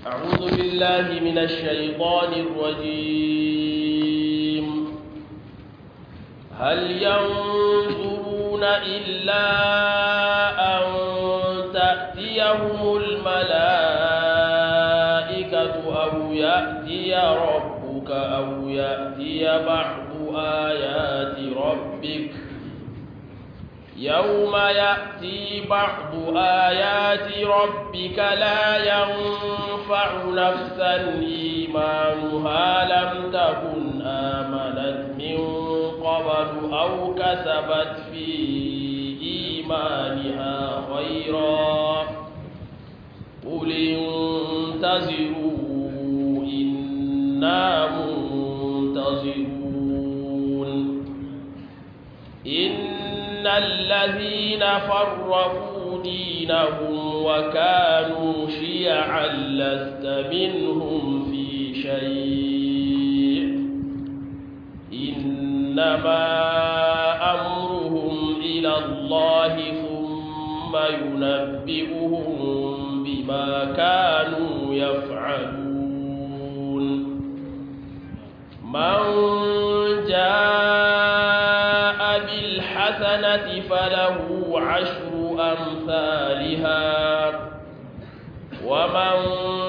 أعوذ بالله من الشيطان الرجيم هل ينظرون إلا أن تأتيهم الملائكة أو يأتي ربك أو يأتي بعض آيات ربك يوم يأتي بعض آيات ربك لا ينفع نفسا إيمانها لم تكن آمنت من قبل أو كسبت في إيمانها خيرا قل انتظروا إنا منتظرون إن الذين فرقوا دينهم وكانوا شيعا لست منهم في شيء إنما أمرهم إلى الله ثم ينبئهم بما كانوا يفعلون من جاء بالحسنة فله عشر أمثالها ومن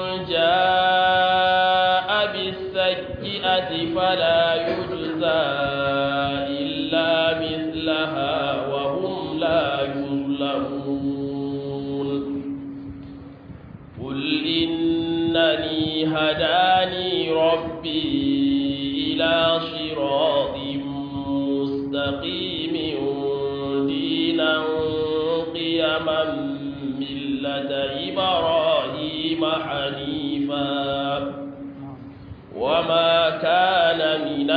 جاء بالسيئة فلا يجزى إلا مثلها وهم لا يظلمون قل إنني هداني ربي إلى صراط مستقيم دينا قيما ملة إبراهيم حنيفا وما كان من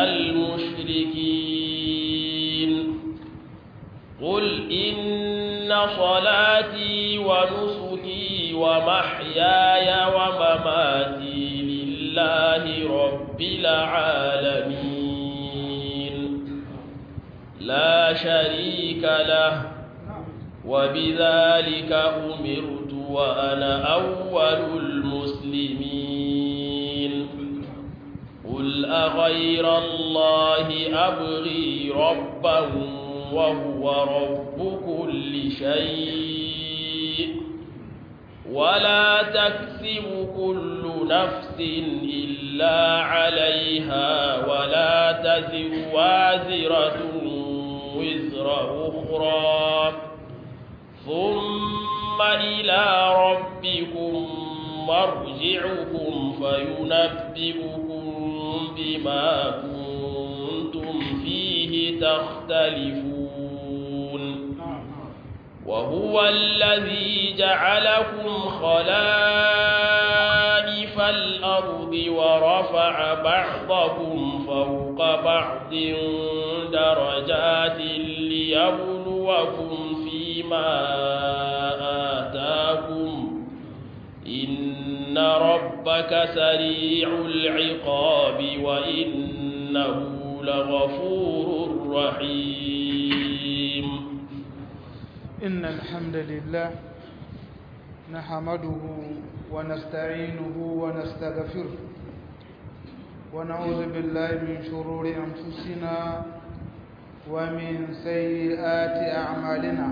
المشركين قل إن صلاتي ونسكي ومحياي ومماتي لله رب العالمين لا شريك له وبذلك أمرت وأنا أول المسلمين قل أغير الله أبغي ربا وهو رب كل شيء ولا تكسب كل نفس إلا عليها ولا تزر وازرة وزر أخرى ثم إلى ربكم مرجعكم فينبئكم بما كنتم فيه تختلفون وهو الذي جعلكم خلائف الأرض ورفع بعضكم فوق بعض درجات ليبلوكم فيما آتاكم إن ربك سريع العقاب وإنه لغفور رحيم إن الحمد لله نحمده ونستعينه ونستغفره ونعوذ بالله من شرور أنفسنا ومن سيئات أعمالنا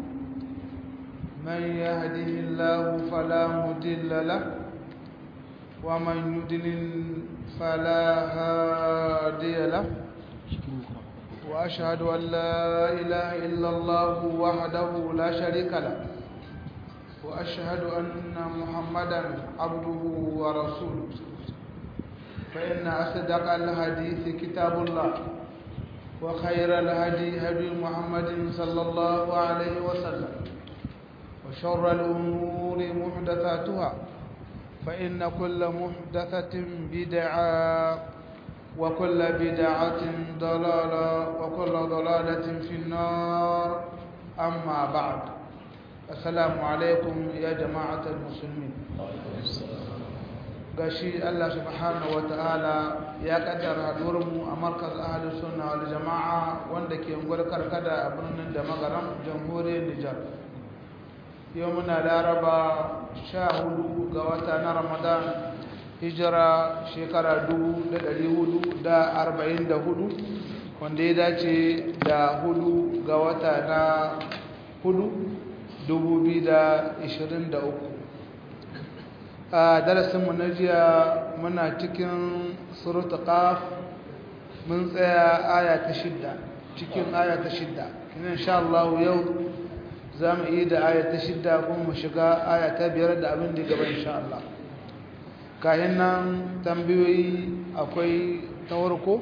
من يهده الله فلا مضل له ومن يضلل فلا هادي له وأشهد أن لا إله إلا الله وحده لا شريك له وأشهد أن محمدا عبده ورسوله فإن أصدق الحديث كتاب الله وخير الهدي هدي محمد صلى الله عليه وسلم وشر الأمور محدثاتها فإن كل محدثة بدعة وكل بدعة ضلالة وكل ضلالة في النار أما بعد السلام عليكم يا جماعة المسلمين gashi Allah subhanahu ta'ala ya kaddara hadurinmu a markaz ahli sunna wal jama'a wanda ke ungwar karkada a birnin da magaram jamhuriyar Nijar yau muna laraba sha hudu ga wata na ramadan hijira shekara dubu da dari hudu da arba'in da hudu wanda ya dace da hudu ga wata na hudu dubu biyu da ishirin da uku a darasinmu na jiya muna cikin surutu qaf mun tsaya aya ta shidda cikin aya ta shidda kina insha Allah yau za mu yi da aya ta shidda kuma mu shiga aya ta biyar da abin da gaba insha Allah kayan nan tambayoyi akwai ta warko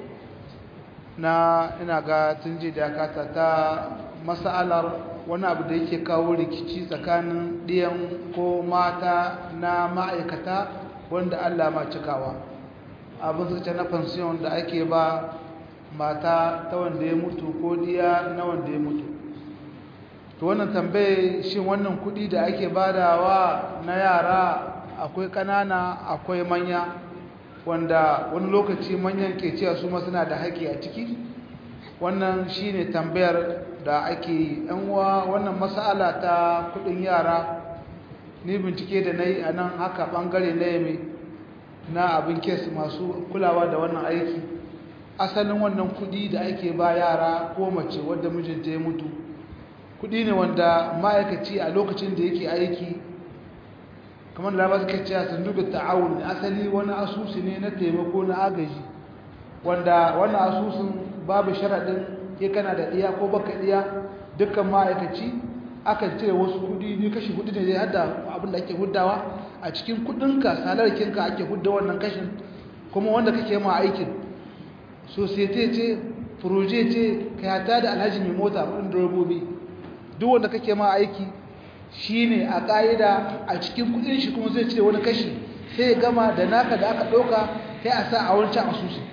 na ina ga tun ji da kata ta mas'alar wani abu da yake kawo rikici tsakanin ɗiyan ko mata na ma'aikata wanda Allah ma cikawa abin suka ce na fansiyon da ake ba mata ta wanda ya mutu ko diya na wanda ya mutu to wannan tambaye shin wannan kuɗi da ake badawa na yara akwai ƙanana akwai manya wanda wani lokaci manyan ke cewa su ma suna da haƙƙi a ciki wannan shine tambayar da ake yi uwa wannan mas'ala ta kudin yara ni bincike da na yi a nan haka bangare na yame na abin kes masu kulawa da wannan aiki asalin wannan kudi da ake ba yara ko mace wadda mijinta ya mutu kudi ne wanda ma'aikaci a lokacin da yake aiki kamar da suka ce a sanduga ta'awun ne asali wani asusu ne na taimako na agaji wanda wannan asusun babu sharaɗin ke kana da ɗiya ko baka ɗiya dukkan ma'aikaci akan cire wasu kudi ne kashi hudu ne zai hada abin da ake huddawa a cikin kudinka salarkinka ake hudda wannan kashin kuma wanda kake ma aikin societe ce proje ce kayata da alhaji mai mota kudin direbobi duk wanda kake ma aiki shine a ƙa'ida a cikin kudin shi kuma zai cire wani kashi sai ya gama da naka da aka ɗauka sai a sa a wancan asusun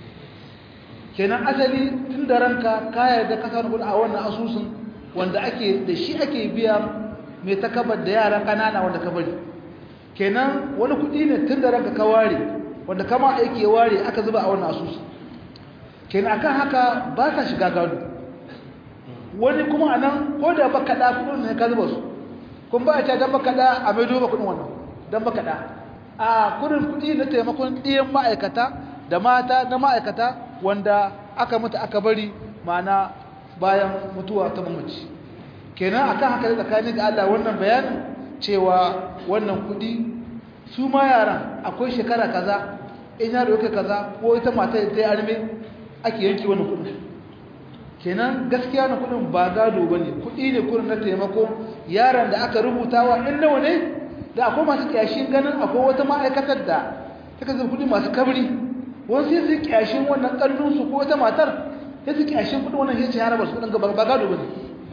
kenan asali tun da ranka kaya da kasar kuɗi a wannan asusun wanda ake da shi ake biya mai takabar da yara kanana wanda ka bari kenan wani kuɗi ne tun da ranka ka ware wanda kama aiki ware aka zuba a wannan asusun kenan akan haka ba sa shiga gado wani kuma a nan ko da baka ɗa kuɗin ne ka zuba su kun ba a ce don baka ɗa a mai duba kuɗin wannan don baka ɗa a kuɗin kuɗi na taimakon ɗiyan ma'aikata da mata na ma'aikata wanda aka mutu aka bari mana bayan mutuwa ta mamaci kenan akan haka da tsakanin ga Allah wannan bayanin cewa wannan kudi su ma yaran akwai shekara kaza in yaro yake kaza ko ita mata ta yi arme ake yanki wannan kudin kenan gaskiya na kudin ba gado bane kudi ne kudin na taimako yaran da aka rubutawa in nawa ne da akwai masu kiyashin ganin akwai wata ma'aikatar da take zuba kudi masu kabri wani sai su kyashin wannan ƙarfinsu ko wata matar sai su kyashin kudin wannan yace haraba su kudin ba gado bane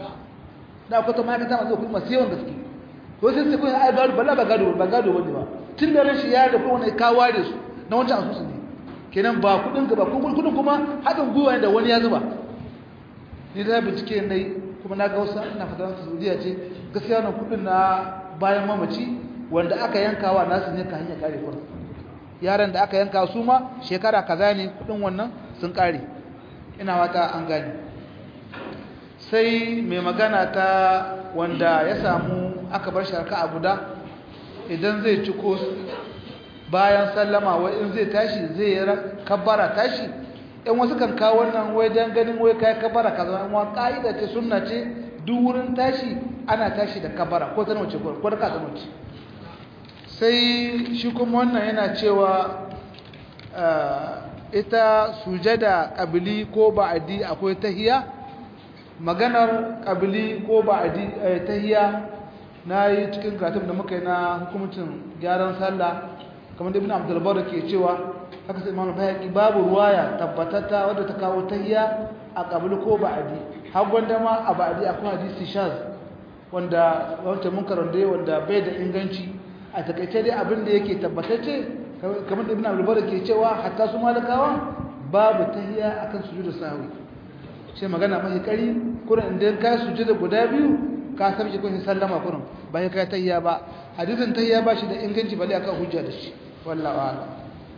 da akwai ta ma'aikata masu kudi masu yawan gaske ko sai su kudin ai gado bala ba gado ba gado bane ba tun da rashin ya da kowane ka ware su na wancan asusu ne kenan ba kudin ka ba kudin kuma haɗin gwiwa ne da wani ya zuba ni da bincike ne kuma na ga wasu ina fata su Saudiya ce gaskiya wannan kudin na bayan mamaci wanda aka yankawa nasu ne ka hanya kare kudin yaran da aka yanka su ma shekara kaza ne kudin wannan sun kare ina wata an gani sai mai magana ta wanda ya samu aka bar sharka a guda idan zai ci ko bayan sallama wai in zai tashi zai yi kabbara tashi in wasu kan kawo wannan wai dan ganin wai kai kabbara kaza amma ka'ida ce sunna ce duk wurin tashi ana tashi da kabbara ko ta nace ko da ka ta nace sai shi kuma wannan yana cewa ita sujada ƙabili ko ba'adi akwai tahiya maganar ƙabili ko ba'adi tahiya na yi cikin karatun da muka yi na hukumcin gyaran sallah kamar da ibn abdulbar ke cewa haka sai imam bayaki babu ruwaya tabbatata wadda ta kawo tahiya a ƙabili ko ba'adi har gwanda ma a ba'adi akwai hadisi shaz wanda wancan munkarar da wanda bai da inganci a takaice dai abin da yake tabbatacce kamar da ibn al-mubarak ke cewa hatta su malakawa babu tahiyya akan sujudu sahwi sai magana mai kari kurin idan ka sujudu guda biyu ka sabje kun sallama kurin ba kai tahiyya ba hadisin tahiyya ba shi da inganci bale akan hujja da shi wallahi a'lam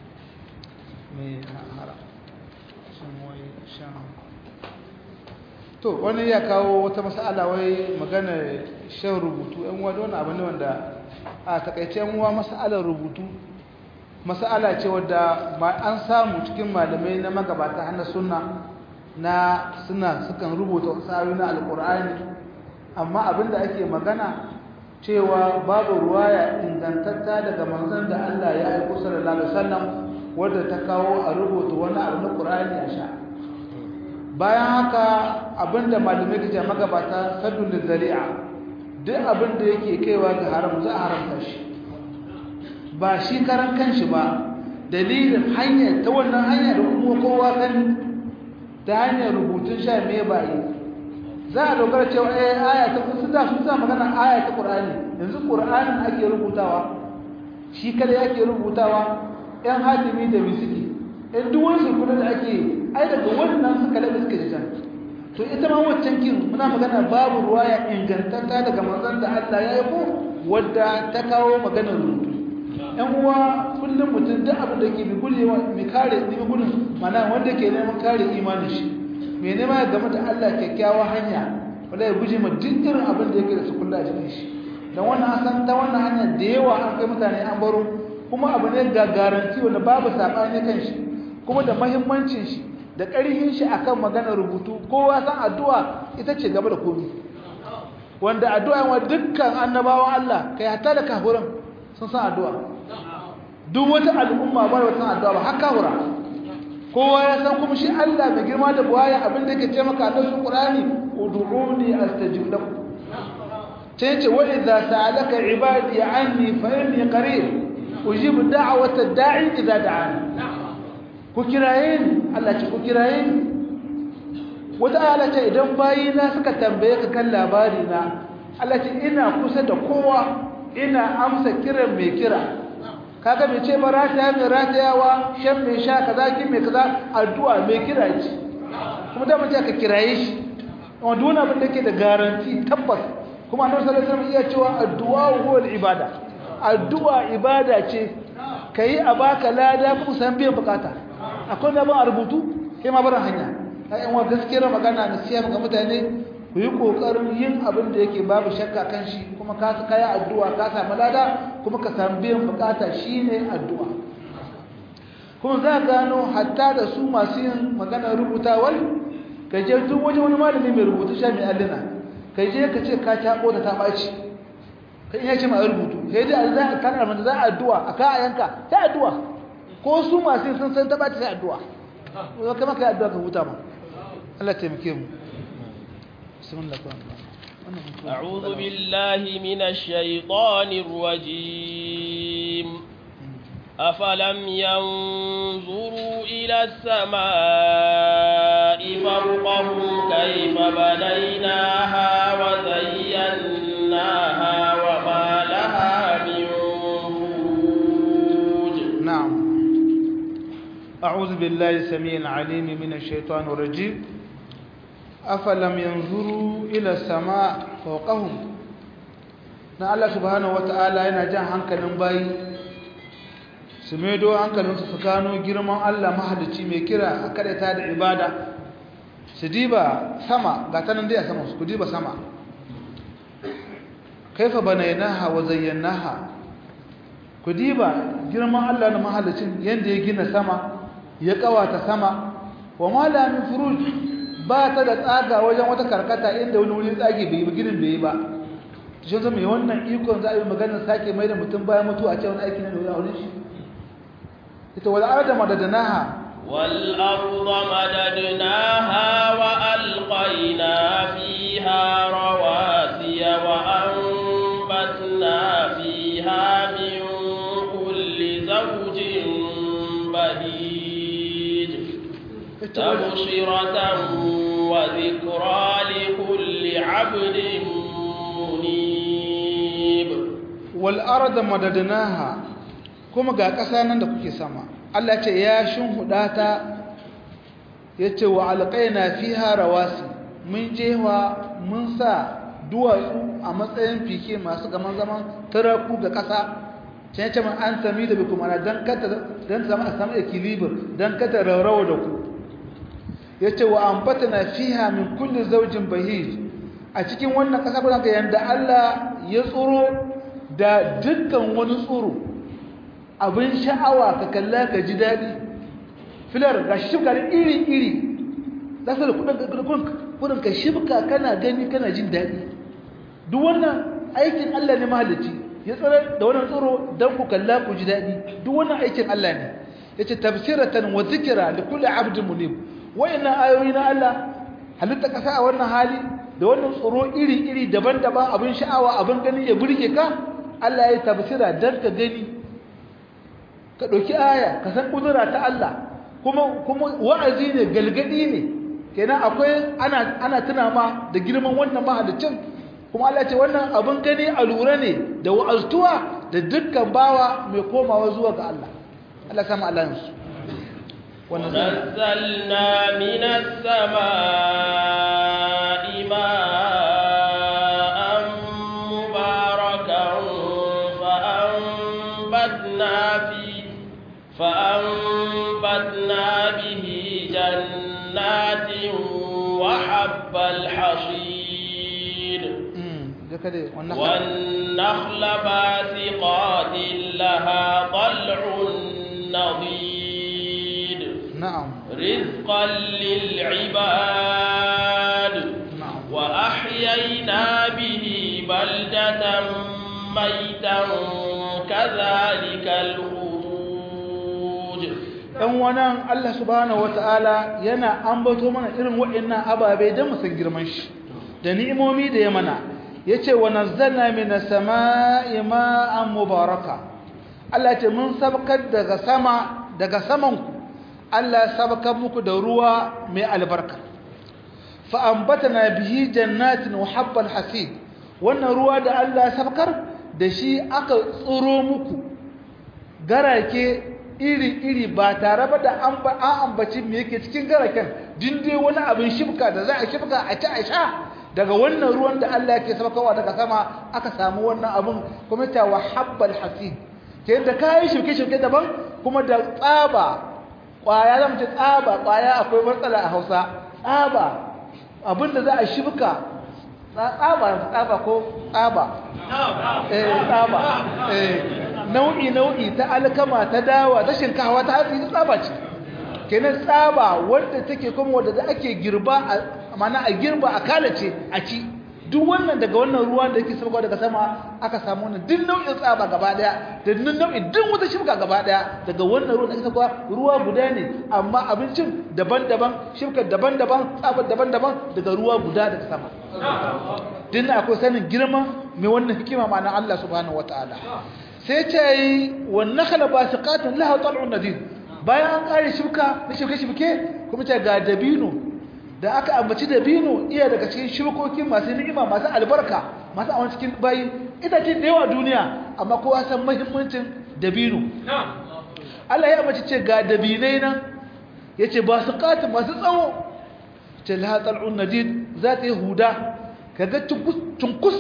me hara shan wai shan to wani ya kawo wata mas'ala wai magana shan rubutu yan uwa wani abu ne wanda a takaice yan uwa mas'alar rubutu mas'ala ce wadda an samu cikin malamai na magabata hana sunna na suna sukan rubuta wasu ayoyi na alkur'ani amma abinda ake magana cewa babu ruwaya ingantatta daga manzon da Allah ya aiko sallallahu alaihi wasallam wadda ta kawo a rubuta wani abu na Qur'ani a sha bayan haka abinda malamai ke magabata sadun zari'a duk abinda yake kaiwa ga haram za a haramta shi ba shi karan kanshi ba dalilin hanya ta wannan hanya da kuma kowa kan ta hanyar rubutun sha me ba yi za a dogara cewa eh aya ta sun da sun sa magana aya ta Qur'ani yanzu Qur'anin ake rubutawa shi kada yake rubutawa ɗan hatimi da misiki ɗan duk wani sulkuna da ake ai daga wannan suka laɓe suka jita to ita ma waccan kin muna magana babu ruwaya ingantatta daga manzon da Allah ya yabo wadda ta kawo maganar rubutu ɗan uwa kullum mutum duk abin da ke bi gujewa mai kare ni gudun mana wanda ke neman kare imanin shi mai nema ya game da Allah kyakkyawa hanya wanda ya guje ma duk irin abin da yake da su kulla a cikin shi don wannan an san ta wannan hanya da yawa an kai mutane an baro kuma abu ne ga garanti wanda babu saɓani kan shi kuma da mahimmancin shi da ƙarfin shi akan maganar rubutu kowa san addu'a ita ce gaba da komi wanda addu'a wa dukkan annabawan Allah kai hatta da kafuran sun san addu'a duk wata al'umma ba wata addu'a ba haka hura kowa ya san kuma shi Allah mai girma da buwaya abin da yake ce maka a cikin Qur'ani ud'uni astajib lakum sai ce wa idza sa'alaka ibadi anni fa inni qarib ujib da'wata da'i idza da'ani ku kiraye ni Allah ce ku kiraye ni wata ala ce idan bayina suka tambaye ka kan labari na Allah ce ina kusa da kowa ina amsa kiran mai kira kaga bai ce ba rataya mai ratayawa shan mai sha kaza kin mai kaza addu'a mai kira ce kuma da mace ka kiraye shi amma duk wani abin da yake da garanti tabbas kuma annabi sallallahu alaihi wasallam iya cewa addu'a huwa ibada addu'a ibada ce kai a baka lada kuma san biyan bukata akwai da ba a rubutu kai ma barin hanya ai an wa gaskiyar magana na siya ga mutane ku yi kokarin yin abin da yake babu shakka kan shi kuma ka ka yi addu'a ka samu lada kuma ka samu biyan bukata shine addu'a kuma za ka gano hatta da su masu yin magana rubutawar ka je duk waje wani malami mai rubutu sha mai allina ka je ka ce ka taɓo da ta ɓaci ka iya ce mai rubutu sai dai za a kana da za a addu'a a ka a yanka sai addu'a ko su masu yin sun san ta ɓaci sai addu'a ko kai maka yi addu'a ka huta ma Allah taimake mu أعوذ بالله من الشيطان الرجيم أفلم ينظروا إلى السماء فوقهم كيف بنيناها وزيناها وما لها من فروج نعم أعوذ بالله السميع العليم من الشيطان الرجيم أفلم ينظروا إلى السماء فوقهم na Allah subhanahu wata'ala yana jan hankalin bayi su maido hankalinsu su gano girman Allah mahalicci mai kira a ta da ibada su diba sama ga tanan dai a sama su diba sama kaifa banaynaha wa zayyanaha ku diba girman Allah na mahalicin yanda ya gina sama ya kawata sama wa ma la min furuj ba ta da tsaga wajen wata karkata inda wani wuri tsage bai yi ginin bai yi ba shi zama mai wannan ikon za a yi maganar sake mai da mutum bayan mutu a cewa aiki na da wurin shi ita wal arda madadnaha wal arda madadnaha wa alqayna fiha rawasiya wa anbatna fiha min kulli zawjin bahij تبصرة وذكرى لكل عبد منيب والأرض مددناها kuma ga ƙasa nan da kuke sama Allah ce ya shinhuda ta yace wa alqaina fiha rawasi mun jewa mun sa duwatsu a matsayin fike masu gaman zaman taraku ga ƙasa sai yace man an sami da bikum ana dan kata dan zama a samu equilibre dan kata raurawa da ku yace wa ambatana fiha min kulli zawjin bahij a cikin wannan kasa kuna ga yanda Allah ya tsoro da dukkan wani tsoro abin sha'awa ka kalla ka ji dadi filar ga shibka iri iri zaka da kudin kudin ka shibka kana gani kana jin dadi duk wannan aikin Allah ne mahalicci ya tsare da wannan tsoro dan ku kalla ku ji dadi duk wannan aikin Allah ne yace tafsiratan wa dhikra li kulli 'abdin munib wayannan ayoyi na Allah halitta kasa a wannan hali da wannan tsoro iri-iri daban-daban abin sha'awa abin gani ya burge ka Allah ya tafsira dan ka gani ka dauki aya ka san kudura ta Allah kuma kuma wa'azi ne galgadi ne kenan akwai ana ana tuna ma da girman wannan mahalicin kuma Allah ce wannan abin gani a lura ne da wa'aztuwa da dukkan bawa mai komawa zuwa ga Allah Allah sama Allah yansu ونزلنا من السماء ماء مباركا فأنبتنا فيه فأنبتنا به جنات وحب الحصيد والنخل باسقات لها طلع نضيد نعم رزقا للعباد نعم وأحيينا به بلدة ميتا كذلك الخروج ɗan wannan Allah subhanahu wata'ala yana ambato mana irin waɗannan ababe don mu san girman shi da ni'imomi da ya mana yace wa nazzalna minas samaa'i ma'an mubaraka Allah ce mun sabkar daga sama daga saman ku Allah sabkar muku da ruwa mai albarka fa ambatana bihi jannatin wa habbal hasid wannan ruwa da Allah sabkar da shi aka tsoro muku garake iri-iri ba tare ba da an ambaci me yake cikin garaken dinde wani abin shifka da za a shifka a ci a sha daga wannan ruwan da Allah yake sabakawa daga sama aka samu wannan abin kuma ta wa habbal hasid ke da kayan shirke-shirke daban kuma da tsaba kwaya zama ce tsaba kwaya akwai matsala a hausa tsaba abin da za a shifka tsaba tsaba ko tsaba eh tsaba eh nau'i nau'i ta alkama ta dawa ta shinkawa ta hatsi tsaba ce kenan tsaba wanda take kuma wanda da ake girba a mana a girba a kalace a ci duk wannan daga wannan ruwa da yake sauka daga sama aka samu wannan duk nau'in tsaba gaba daya da duk nau'in duk wata shibka gaba daya daga wannan ruwa da ake sauka ruwa guda ne amma abincin daban-daban shibkar daban-daban tsabar daban-daban daga ruwa guda daga sama din akwai sanin girma mai wannan hikima ma'ana Allah subhanahu wataala sai ce yi wannan khala basiqatun laha tal'un nadid bayan an kare shibka na shibke-shibke kuma ce ga dabino da aka ambaci dabino iya daga cikin shukokin masu ni'ima masu albarka masu awon cikin bayi ita ce da yawa duniya amma kowa san muhimmancin dabino Allah ya ambaci ce ga dabinai nan yace ba su katu masu tsawo ce la tal'un nadid za ta yi huda kaga tunkus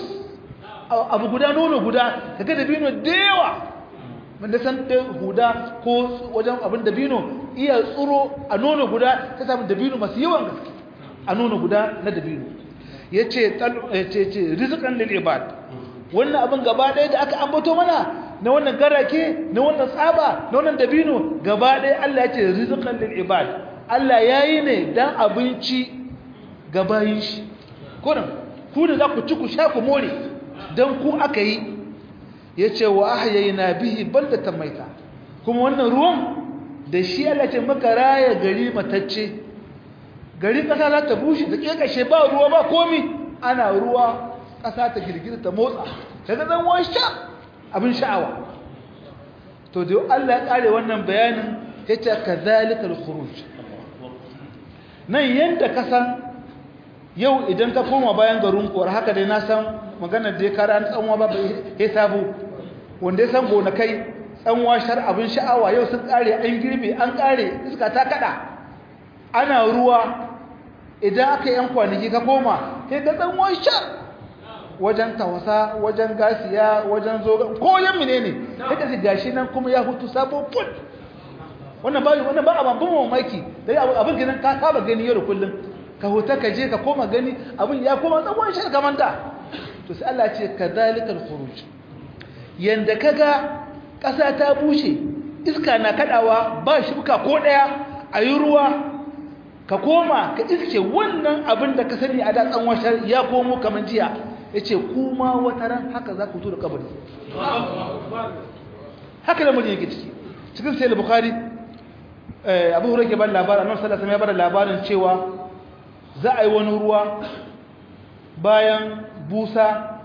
abu guda nono guda kaga dabino da yawa wanda san da huda ko wajen abin dabino iya tsuro a nono guda ta samu dabino masu yawan gaske a nono guda na dabino ya ce ce rizikan lil ibad wannan abin gaba ɗaya da aka ambato mana na wannan garake na wannan tsaba na wannan dabino gaba ɗaya Allah ya ce rizikan lil ibad Allah ya yi ne dan abinci ga bayin shi kunan ku da za ku ci ku sha ku more dan ku aka yi ya ce wa ahyayna bihi baldatan maita kuma wannan ruwan da shi Allah ce maka raya gari matacce gari kasa za ta bushe ta kekashe ba ruwa ba komi ana ruwa kasa ta girgiza ta motsa ta ga dan wani sha abin sha'awa to da Allah ya kare wannan bayanin yace kadhalika al-khuruj nan yanda kasan yau idan ka koma bayan garin kuwar haka dai na san maganar da ya kara an tsanwa ba ya sabo wanda ya san gonakai tsanwa shar abin sha'awa yau sun kare an girbe an kare iska ta kada ana ruwa idan aka yan kwanaki ka koma sai ga tsanwa shar wajen tawasa wajen gasiya wajen zoga ko yan mine ne sai ka gashi nan kuma ya hutu sabo put wannan ba wannan ba abin ban mamaki dai abin gidan ka saba gani yau da kullum ka huta ka je ka koma gani abin ya koma tsawon shi kamar da to sai Allah ce kadhalikal khuruj yanda kaga ƙasa ta bushe iska na kadawa ba shuka ko daya ayi ruwa ka koma ka iske wannan abin da ka sani a da tsawon shi ya komo kamar jiya yace kuma wata ran haka za ku to da kabari haka da mutum yake ciki cikin sai bukhari abu hurairah ban labarin annabi sallallahu alaihi wasallam ya bada labarin cewa za a yi wani ruwa bayan busa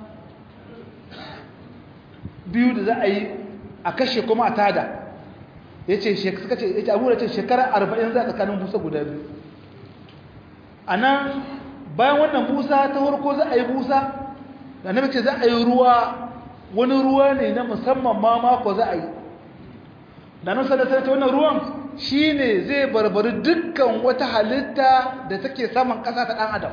biyu da za a yi a kashe kuma a tada ya ce suka ce ya ce abu da ce shekara arba'in za a tsakanin busa guda biyu a nan bayan wannan busa ta farko za a yi busa da na ce za a yi ruwa wani ruwa ne na musamman ma mako za a yi da nan sadasar ta wannan ruwan shi ne zai barbari dukkan wata halitta da take saman ƙasa ta ɗan adam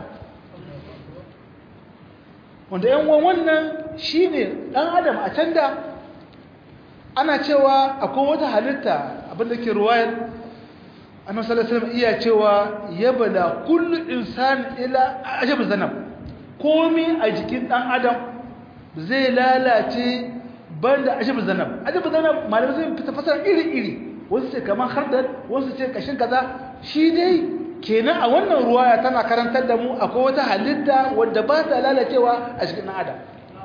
wanda yan wannan shi ne ɗan adam a can da ana cewa akwai wata halitta abinda ke ruwayar annabi sallallahu alaihi iya cewa yabala kullu insan ila ajab zanab komi a jikin ɗan adam zai lalace banda ajab zanab ajab zanab malamai zai fita fasara iri iri wasu ce kamar hardar wasu ce kashin kaza shi dai kenan a wannan ruwaya tana karantar da mu akwai wata halitta wadda ba ta lalacewa a cikin adam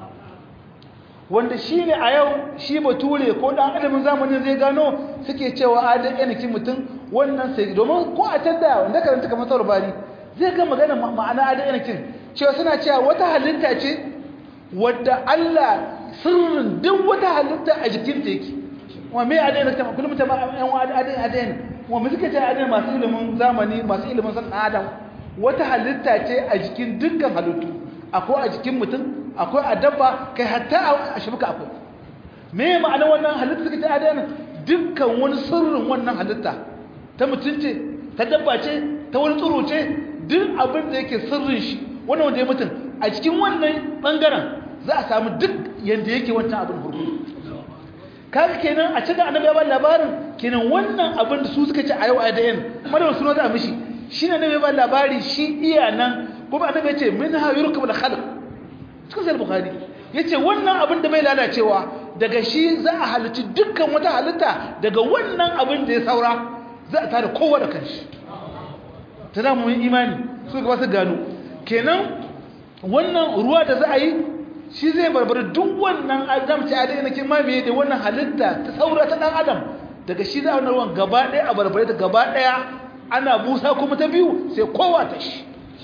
wanda shi ne a yau shi bature ko ɗan adamin zamanin zai gano suke cewa adon yanakin mutum wannan sai domin ko a can da wanda karanta kamar sauran bari zai ga magana ma'ana adon yanakin cewa suna cewa wata halitta ce wadda Allah sirrin duk wata halitta a jikinta yake wa me adon yanakin kullum ta yan wa adon adon wa mu suka ce adon masu ilimin zamani masu ilimin san adam wata halitta ce a jikin dukkan halittu akwai a jikin mutum akwai a dabba kai hatta a shibuka akwai me ma'ana wannan halitta suka ce adana dukkan wani sirrin wannan halitta ta mutum ce ta dabba ce ta wani tsiro ce duk abin da yake sirrin shi wannan wanda ya mutum a cikin wannan bangaren za a samu duk yanda yake wancan abin hurgu kaga kenan a cikin annabi ya ba labarin kenan wannan abin da su suka ce a yau a dayan madan suna da mishi shine ne ba labari shi iya nan kuma annabi ya ce minha yurkabul khalq cikin sai bukhari yace wannan abin da bai lalacewa daga shi za a halitta dukkan wata halitta daga wannan abin da ya saura za a tada kowa da kanshi tana mu imani su ga su gano kenan wannan ruwa da za a yi shi zai barbara duk wannan adam ce adai na kin mamaye da wannan halitta ta saura ta dan adam daga shi za a wannan ruwan gaba ɗaya a barbare ta gaba ɗaya ana busa kuma ta biyu sai kowa ta shi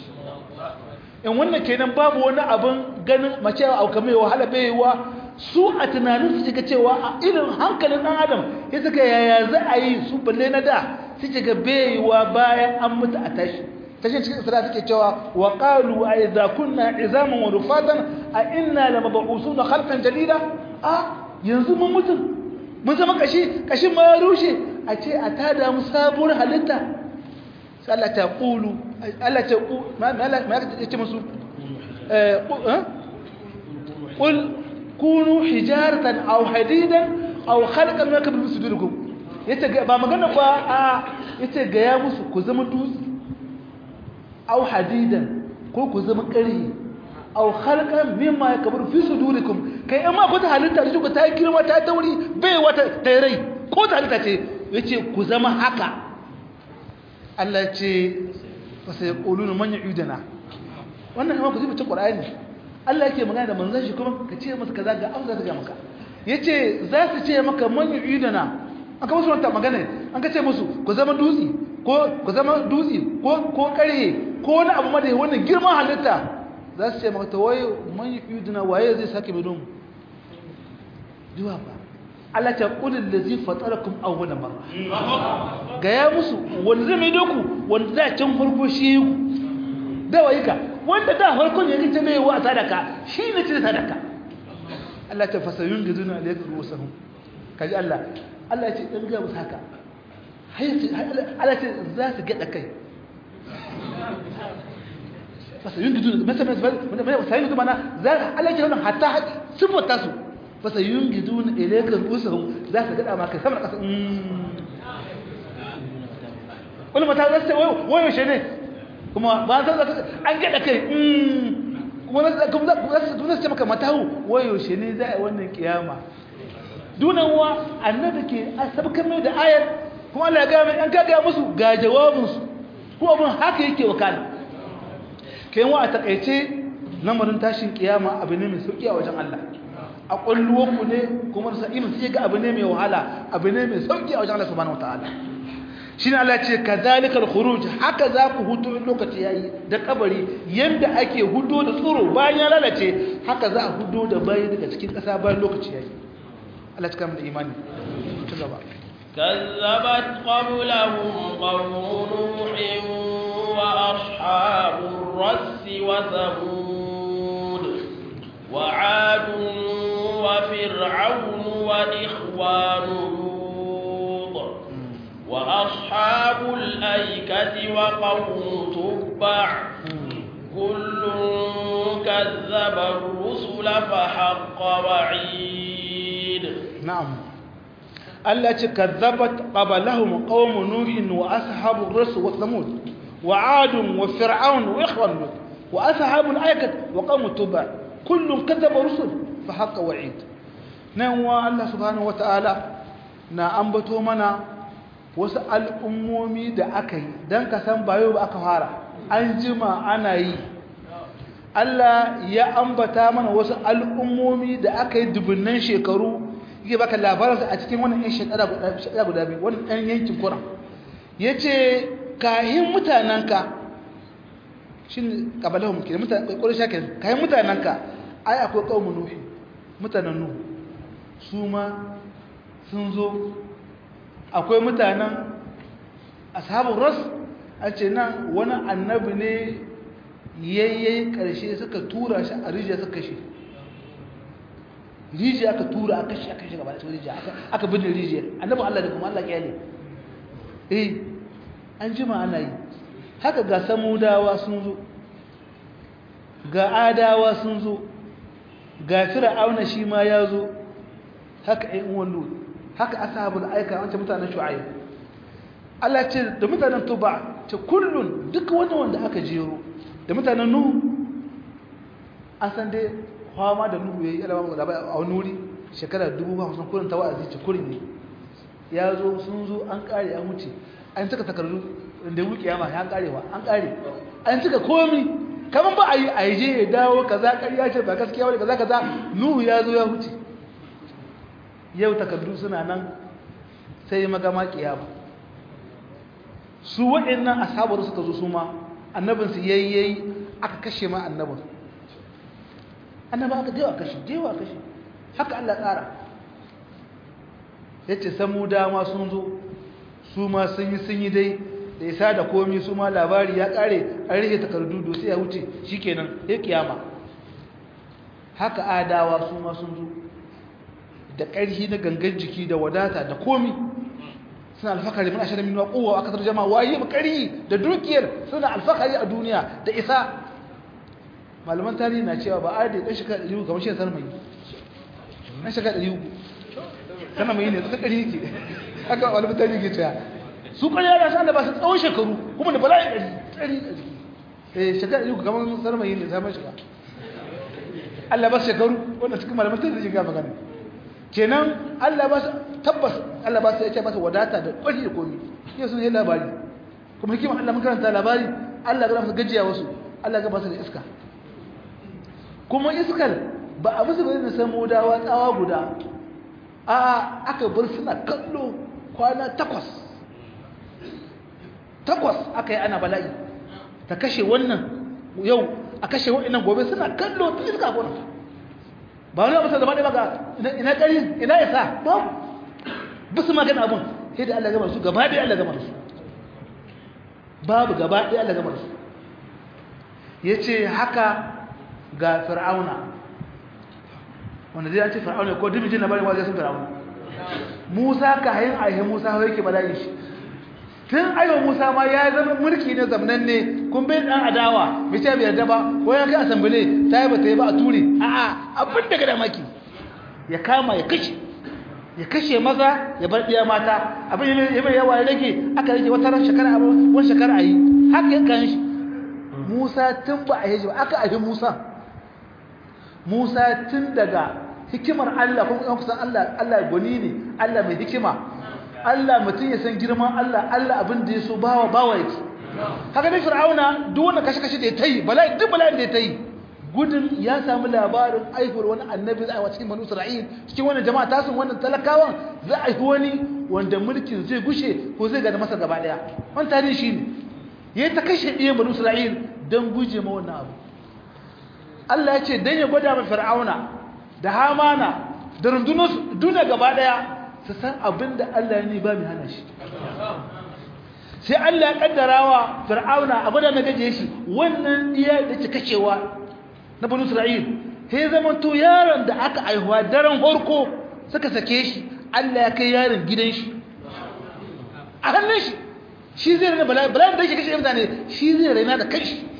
in wannan kenan babu wani abin ganin mace a kamar wahala baiwa su a tunanin su cika cewa a irin hankalin ɗan adam ya suka yaya za a yi su balle na da su cika baiwa bayan an mutu a tashi tashi cikin isra suke cewa wa qalu a idza kunna izaman wa rufatan a inna lamab'usuna khalqan jadida a yanzu mun mutu mun zama kashi kashin ma ya rushe a ce a tada mu sabuwar halitta sai Allah ta qulu Allah ta ku ma ma ya ce musu eh qul kunu hijaratan aw hadidan aw khalqan ma kabir sudurikum yace ba magana ba a yace ga ya musu ku zama dutse aw hadidan ko ku zama ƙarhi aw khalqan mimma yakburu fi sudurikum kai amma ko ta halitta da ku ta girma ta tauri bai wata tairai ko ta halitta ce yace ku zama haka Allah ce fa sai yaquluna man yu'iduna wannan kuma ku ji mutum Qur'ani Allah yake magana da manzon shi kuma ka ce masa kaza ga amsa ta ga maka yace za su ce maka man yu'iduna an ka musu wannan magana an ka ce musu ku zama dutse ko ku zama dutse ko ko kare ko wani abu ma da wannan girman halitta za su ce maka ta waye man yu'iduna waye zai sake mai don duwa ba Allah ta qulil ladzi fatarakum awwala marra ga ya musu wanda zai mai doku wanda da can farko shi ku da waye ka wanda da farkon ya kace mai wa sadaka shi ne ce sadaka Allah ta fasayun giduna alayka rusahum kaji Allah Allah ya ce dan ga musu haka Allah ce za su gada kai fasayun giduna masa masa fasayun giduna mana za Allah ya ce wannan hatta sifata su fasayun giduna alayka rusahum za su gada maka sama kasa wani mata za su ce wayo shi ne kuma ba san an gada kai kuma za su ce maka matahu wayo shi ne za a yi wannan kiyama dunan wa annabi ke sabkar mai da ayar kuma Allah ya ga mai an kaga musu ga jawabinsu ko abin haka yake wakala kai wa a takaice lamarin tashin kiyama abu ne mai sauki a wajen Allah a kulluwanku ne kuma da sa'imin sai ga abu ne mai wahala abu ne mai sauki a wajen Allah subhanahu wataala shine Allah ce kadhalika al-khuruj haka za ku hudu lokaci yayi da kabari yanda ake hudo da tsoro bayan ya lalace haka za a hudo da bayi daga cikin kasa bayan lokaci yayi Allah ya kama da imani ta gaba كذبت قبلهم قوم نوح وأصحاب الرس وثمود وعاد وفرعون وإخوان لوط وأصحاب الأيكة وقوم تبع كل كذب الرسل فحق وعيد نعم التي كذبت قبلهم قوم نوح وأصحاب الرس وثمود وعاد وفرعون وإخوان لوط وأصحاب الأيكة وقوم تبع كل كذب رسل فحق وعيد نعم الله سبحانه وتعالى na ambato mana wasu al'ummomi da aka yi don ka san bayo ba aka fara an jima ana yi Allah ya ambata mana wasu al'ummomi da aka yi dubunnan shekaru yake baka labaransa a cikin wannan 'yan shekara guda biyu wannan 'yan yankin kuran ya ce kahin mutanenka shi ne ƙabalahun ke ƙwarar shakin kahin mutanenka ai akwai ƙaunin nuhi mutanen nuhu su ma sun zo akwai mutanen ashabun ras a ce nan wani annabi ne yayyayi ƙarshe suka tura shi a rijiya suka kashe rijiya aka tura aka kashe aka kashe gaba da cikin rijiya aka bin rijiya annabi Allah da kuma Allah kyale eh an jima ana yi haka ga samudawa sun zo ga adawa sun zo ga fir'auna shi ma ya zo haka ai uwan lut haka ashabul aika wancan mutanen shu'aib Allah ce da mutanen tuba ce kullun duk wanda wanda aka jero da mutanen nuhu an san dai fama da nuhu yayi alama da a wani wuri shekara 50 kullun ta wa'azi ce kullun ne ya zo sun zo an kare an wuce an cika takardu da wuki yama an karewa an kare an cika komi kaman ba a yi aije ya dawo kaza ƙarya ce ba gaskiya wani kaza kaza nuhu ya zo ya wuce yau takardu suna nan sai magama kiyama su waɗannan asabar suka zo su ma annabinsu yayyayi aka kashe ma annabin annaba aka dewa kashe dewa kashe haka Allah tsara ya ce samu dama sun zo su ma sun yi sun yi dai da isa da komi su ma labari ya ƙare an rike takardu dosi ya wuce shi kenan ya kiyama haka adawa su ma sun zo da ƙarfi na gangan jiki da wadata da komi suna alfakari mun ashirin minuwa kowa aka tarjama waye ƙari da dukiyar suna alfakari a duniya da isa malaman tarihi na cewa ba a da ɗan shekara ɗari uku kamar shi sanar mai ɗan shekara ɗari uku sanar mai ne suka ƙari yake haka malaman tarihi ke cewa su ƙarya da sa'an da ba su tsawon shekaru kuma da bala'in ɗari ɗari ɗari shekara ɗari uku kamar sanar mai ne samun shiga Allah ba su shekaru wanda cikin malaman tarihi ga magana kenan Allah ba su tabbas Allah ba su yake ba su wadata da kwari da komi yau sun yi labari kuma hikima Allah mun karanta labari Allah ga su gajiya wasu Allah ga ba su da iska kuma iskar ba a musu bane san modawa tsawa guda a aka bar suna kallo kwana takwas takwas aka yi ana bala'i ta kashe wannan yau a kashe wa'annan gobe suna kallo ta iska gona ba wani abu sai zama ɗaya ba ina ƙari ina isa ba bisu magana abun sai da Allah gama su gaba ɗaya Allah gama su babu gaba ɗaya Allah gama su ya ce haka ga fir'auna wanda zai ce fir'auna ko dubijin na bari wajen sun fir'auna musa ka hayin aihe musa hau yake bala'i shi tun aiwa musa ma ya zama mulki ne zamanan ne kun bai dan adawa bai ce bai yarda ba ko ya kai asambile ta yi ba ta yi ba a ture a'a abin da gada maki ya kama ya kashe ya kashe maza ya bar ɗiya mata abin ya mai yawa ya rage aka rage wata ran shekara wani shekara a yi haka ya kan shi musa tun ba a yi ba aka ahi musa musa tun daga hikimar allah kuma yan kusan allah allah gwani ne allah mai hikima allah mutum ya san girman allah allah abin da ya so bawa bawa yake haka dai fir'auna duk wanda kashe-kashe da ya ta yi bala'i duk bala'in da ya ta yi gudun ya samu labarin aihuwar wani annabi za a cikin banu isra'il cikin wannan jama'a tasun wannan talakawan za a yi wani wanda mulkin zai gushe ko zai gada masa gaba daya wani tarihi shi ne ya ta kashe ɗiyan banu isra'il don guje ma wannan abu allah ya ce don ya gwada ma fir'auna da hamana da rundunar duniya gaba daya su san abin da allah ya ne ba mai hana shi sai allah ya kaddara wa fir'auna a gwada na gaje shi wannan iya da ke kashewa na banu isra'il sai zama to yaron da aka aihuwa daren horko suka sake shi Allah ya kai yaron gidan shi a hannun shi shi zai raina bala'in bala'in da shi kashe mutane shi zai raina da kai shi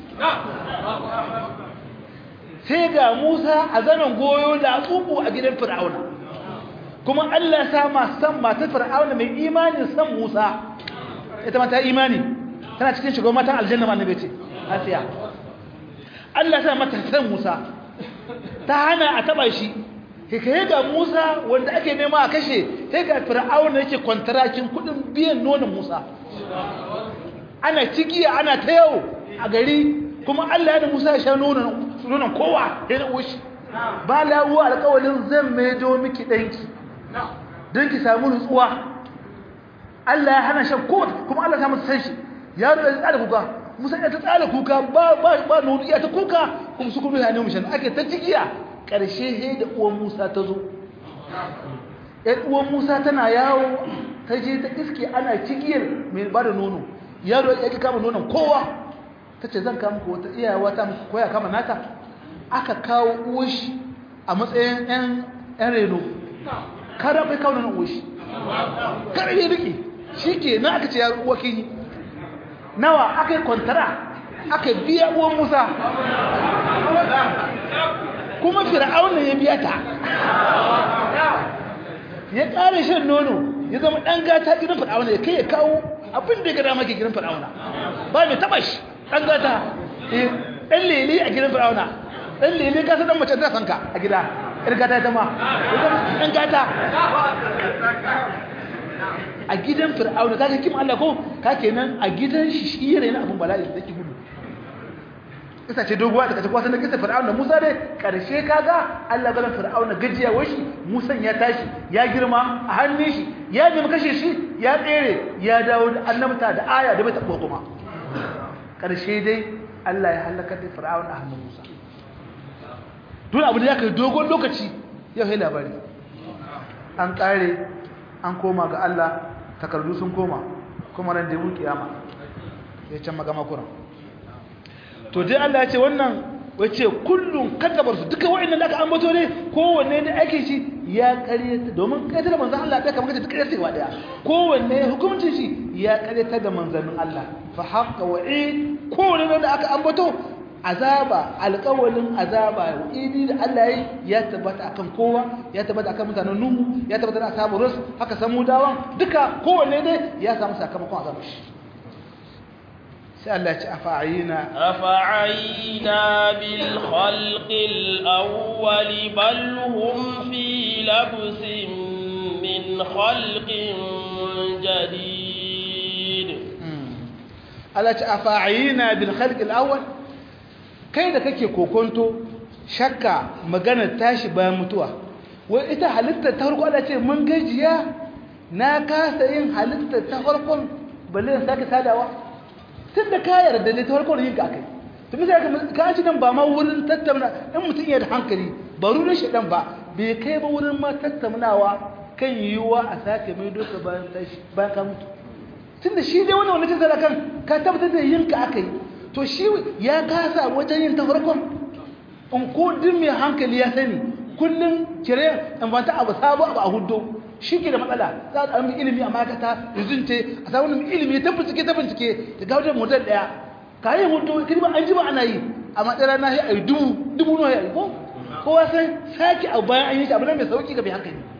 sai ga Musa a zanen goyo da tsubu a gidan Fir'auna kuma Allah ya sa ma san matar Fir'auna mai imani san Musa ita ma ta imani tana cikin shugaban matan aljanna ma annabi ce Asiya Allah sa mata san Musa ta hana a taba shi kai ga Musa wanda ake nema a kashe sai ga Fir'auna yake kwantarakin kudin biyan nonon Musa ana cigiya ana ta yau a gari kuma Allah ya da Musa ya sha nonon nonon kowa ya da ushi ba lawo alƙawalin zan maido miki danki don ki samu nutsuwa Allah ya hana shan kowa kuma Allah ya masa san shi yaro ya tsara kuka musa ya ta tsara kuka ba ba ba nono ya ta kuka kuma su kuma ya ne mushan ake ta cikiya karshe he da uwan Musa ta zo ɗan uwan Musa tana yawo ta je ta iske ana cikiyar mai ba da nono yaro ya ki kama nonon kowa ta ce zan kama wata iyawa ta muku koya kama nata aka kawo uwashi a matsayin ɗan ɗan reno kada bai kawo nonon uwashi kada ya riƙe shi ke na aka ce yaro uwa kini nawa aka yi kwantara aka biya uwan musa kuma fir'auna ya biya ta ya ƙare shan nono ya zama ɗan gata gidan fir'auna ya kai ya kawo abin da ya gada maki gidan fir'auna ba mai taɓa shi ɗan gata ɗan lele a gidan fir'auna ɗan lele ka san ɗan mace ta sanka a gida ɗan gata ta ma ɗan gata a gidan fir'auna kaga kim Allah ko ka kenan a gidan shi shi yana yana abun bala'i da gudu kisa ce doguwa da kace kwasan da kisa fir'auna Musa dai karshe kaga Allah galan fir'auna gajiya wai shi Musa ya tashi ya girma a hannun shi ya nemi kashe shi ya tsere ya dawo da annabta da aya da bai tabo kuma karshe dai Allah ya halaka da fir'auna a hannun Musa dole abu da ya kai dogon lokaci yau sai labari an kare an koma ga Allah takardu sun koma kuma ran da mun kiyama ya can magama kuran to dai Allah ya ce wannan wace kullun kaddabar su duka wa'annan da aka ambato ne kowanne ne ake shi ya karyata domin karyata da manzon Allah da kamar kace duk karyata gaba daya kowanne hukuncin shi ya karyata da manzannin Allah fa haqqa wa'id kowanne da aka ambato azaba alƙawalin azaba idi da Allah yi ya tabbata akan kowa ya tabbata akan mutanen Nuhu ya tabbata da ashabu Rus haka samudawan duka kowanne dai ya samu sakamakon azabar shi sai Allah ya ce afa'ina afa'ina bil khalqil awwal bal hum fi labsin min khalqin jadid Allah ya ce afa'ina bil khalqil awwal kai da kake kokonto shakka magana tashi bayan mutuwa wai ita halitta ta farko Allah ce mun gajiya na kasa yin halitta ta farkon balle in sake sadawa tun da ka yarda ne ta farkon yin ka kai to misali ka ci nan ba ma wurin tattauna in mutum yana da hankali ba rurin shi dan ba bai kai ba wurin ma tattaunawa kan yiwuwa a sake mai doka bayan tashi bayan ka mutu tunda shi dai wannan wani jin kan ka tabbatar da yin ka aka yi to shi ya kasa wajen yin ta farkon in ko duk mai hankali ya sani kullum kire in ba ta abu sabo abu a hudu shi ke da matsala za a ɗan ilimi a makata rizunce a samun ilimi ta bincike ta bincike ta gawo da model ɗaya ka yi hudu kirma an ji ba ana yi a matsala na yi dubu dubu nawa ya yi ko kowa san sake abu bayan an yi shi abu nan mai sauki ga mai hankali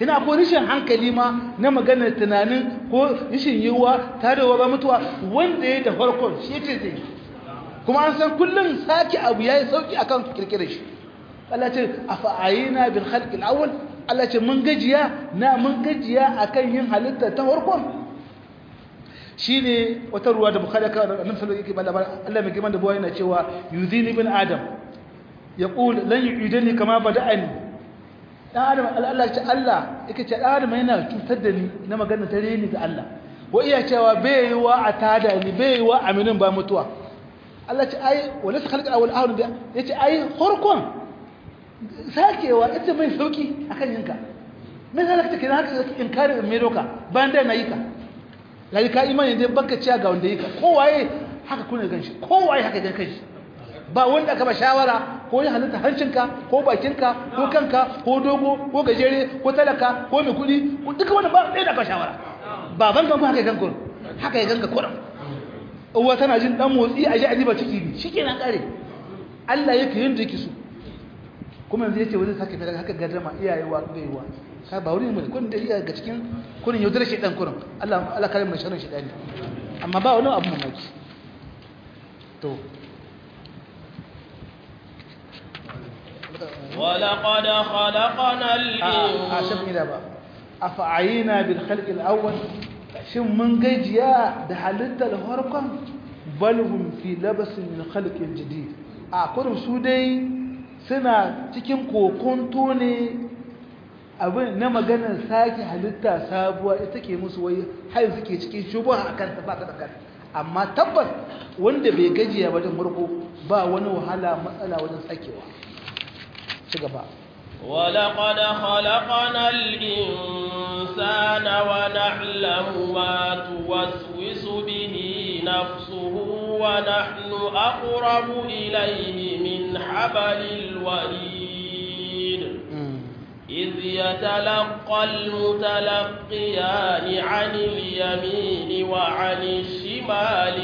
kina ko rishin hankali ma na maganar tunanin ko rishin yiwuwa tarewa ba mutuwa wanda ya da farkon shi ce zai kuma an san kullum sake abu yayi sauki akan kirkirar shi Allah ce afa'ayina bil khalqi al-awwal Allah ce mun gajiya na mun gajiya akan yin halitta ta farkon shine wata ruwa da bukhari ka annabi sallallahu alaihi wasallam Allah mai girman da buwa yana cewa yuzini ibn adam yaqul lan yu'idani kama bada'ani dan adam Allah ce Allah yake ce dan adam yana cutar da ni na magana ta reni ga Allah wa iya cewa bai yi wa a tada ni bai yi wa aminin ba mutuwa Allah ce ai wala sa khalqa awal ahun da yace ai farkon sakewa ita mai sauki akan yinka me zaka take haka inkarin mai doka bayan da na yi ka lai ka imani dai baka ciya ga wanda yi ka kowaye haka kuna ganshi kowaye haka gan kanshi ba wanda aka ba shawara ko ya halitta hancinka ko bakinka ko kanka ko dogo ko gajere ko talaka ko mai kudi duka wanda ba ɗaya da aka shawara baban kan haka gan kun haka ya ganga kuran uwa tana jin dan motsi a ji a ba ciki ne shikenan kare Allah yake yin da yake so kuma yanzu yace wani sake mai haka gaddama iyaye wa gaiwa ka ba wuri mai kun da iya ga cikin kunin yaudar shedan kurin Allah Allah kare mu sharrin shedani amma ba wani abu mamaki to ولقد خلقنا الإنسان أفعينا بالخلق الأول shin mun gajiya da halittar harkon balhum fi labasin min khalqin jadid a kurin su dai suna cikin kokonto ne abin na maganar sake halitta sabuwa ita ke musu wai har suke cikin shubha akan ta ba ta amma tabbas wanda bai gajiya wajen farko ba wani wahala matsala wajen sakewa ci gaba ولقد خلقنا الإنسان ونعلم ما توسوس به نفسه ونحن أقرب إليه من حبل الوريد إذ يتلقى المتلقيان عن اليمين وعن الشمال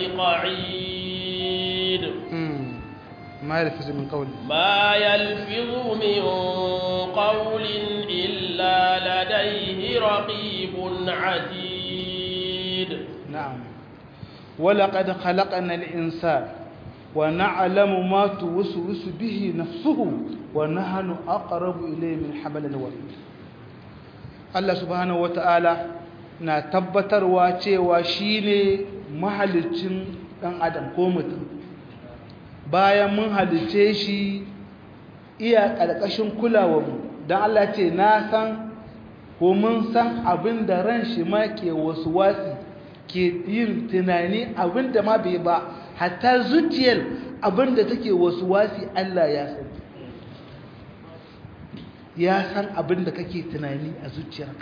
قعيد ما يلفظ من قول ما يلفظ من قول إلا لديه رقيب عتيد نعم ولقد خلقنا الإنسان ونعلم ما توسوس به نفسه ونحن أقرب إليه من حبل الوريد الله سبحانه وتعالى na tabbatarwa cewa shine mahalicin ɗan adam ko mutum bayan mun halice shi iya ƙarƙashin kulawarmu don Allah ce na san ko mun san abin da ran shi ma ke wasu wasi ke yin tunani abin da ma bai ba hatta zuciyar abin da take wasu wasi Allah ya san ya san abin da kake tunani a zuciyarka